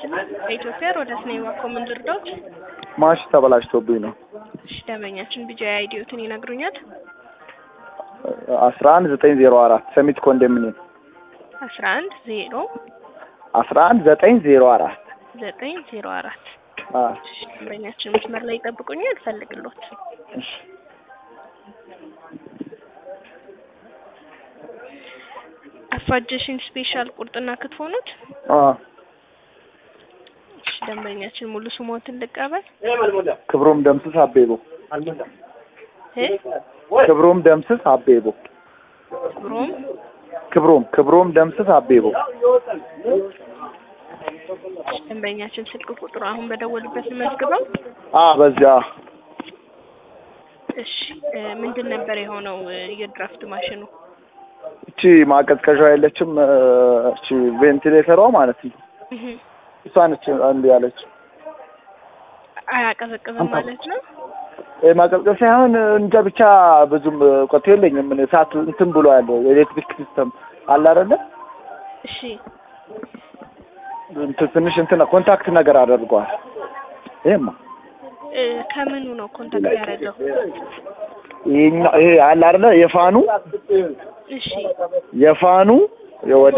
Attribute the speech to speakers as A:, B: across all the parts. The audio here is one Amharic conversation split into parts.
A: ይስጥልኝ። ከኢትዮጵያ ሮዳስ ነኝ። እባክዎ ምን ልርዳዎት?
B: ማሽ ተበላሽቶብኝ ነው።
A: እሺ ደንበኛችን ቢጃ አይዲዮትን ይነግሩኛል?
B: አስራ አንድ ዘጠኝ ዜሮ አራት ሰሚት ኮንዶሚኒየም
A: አስራ አንድ ዜሮ
B: አስራ አንድ ዘጠኝ ዜሮ አራት
A: ዘጠኝ ዜሮ አራት
B: አዎ
A: እሺ ደንበኛችን መስመር ላይ ይጠብቁኛል፣ ፈልግሎት
B: እሺ
A: አፋጀሽን ስፔሻል ቁርጥና ክትፎ ኖት?
B: አዎ
A: እሺ ደንበኛችን ሙሉ ስሞትን ልቀበል?
B: ክብሮም ደምስስ አቤቦ
A: እ
B: ክብሮም ደምስስ አቤቦ
A: ክብሮም
B: ክብሮም ክብሮም ደምስስ አቤቦ
A: እሺ ደንበኛችን ስልክ ቁጥሩ አሁን በደወሉበት መዝግበው።
B: አ በዚያ
A: እሺ እ ምንድን ነበር የሆነው እ የድራፍት ማሽኑ?
B: እቺ ማቀዝቀዣ የለችም እ እቺ ቬንቲሌተሯ ማለት ነው።
A: እህ
B: እሷ ነች አንዱ ያለች
A: አያቀዘቅዝም ማለት ነው?
B: እ ማቀዝቀዝ ሳይሆን እንጃ ብቻ ብዙም እውቀቱ የለኝም። ምን እሳት እንትን ብሎ ያለው የኤሌክትሪክ ሲስተም አለ አይደለ?
A: እሺ
B: እንትን ትንሽ እንትን ኮንታክት ነገር አድርጓል። ይሄማ
A: እ ከምኑ ነው ኮንታክት ያደረገው?
B: ይሄኛው ይሄ አለ አይደለ? የፋኑ
A: እሺ
B: የፋኑ ወደ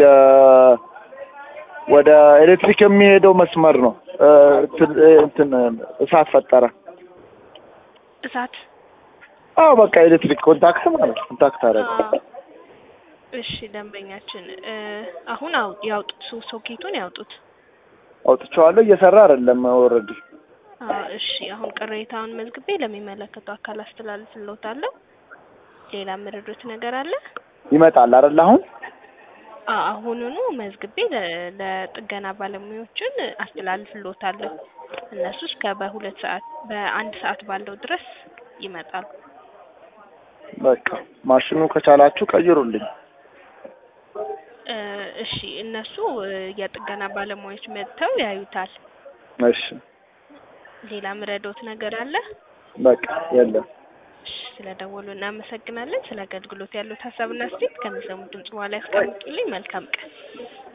B: ወደ ኤሌክትሪክ የሚሄደው መስመር ነው እ እንትን እ እንትን እሳት ፈጠረ።
A: እሳት
B: አዎ በቃ ኤሌክትሪክ ኮንታክት ማለት ኮንታክት አደረገ።
A: አዎ። እሺ ደንበኛችን እ አሁን አው ያውጡት ሶ- ሶኬቱን ያውጡት።
B: አውጥቼዋለሁ እየሰራ አይደለም ኦልሬዲ።
A: አዎ እሺ አሁን ቅሬታውን መዝግቤ ለሚመለከተው አካል አስተላልፍልዎታለሁ። ሌላ የምረዱት ነገር አለ?
B: ይመጣል አይደል አሁን?
A: አዎ አሁኑኑ መዝግቤ ለ- ለጥገና ባለሙያዎችን አስተላልፍልዎታለሁ። እነሱ እስከ በሁለት ሰዓት በአንድ ሰዓት ባለው ድረስ ይመጣሉ።
B: በቃ ማሽኑ ከቻላችሁ ቀይሩልኝ።
A: እ እሺ እነሱ እ የጥገና ባለሙያዎች መጥተው ያዩታል።
B: እሺ
A: ሌላ ምረዶት ነገር አለ?
B: በቃ የለም።
A: እሺ ስለደወሉ እናመሰግናለን። ስለ አገልግሎት ያሉት ሀሳብና አስተያየት ከሚሰሙት ድምጽ በኋላ ያስቀምጡልኝ። መልካም ቀን።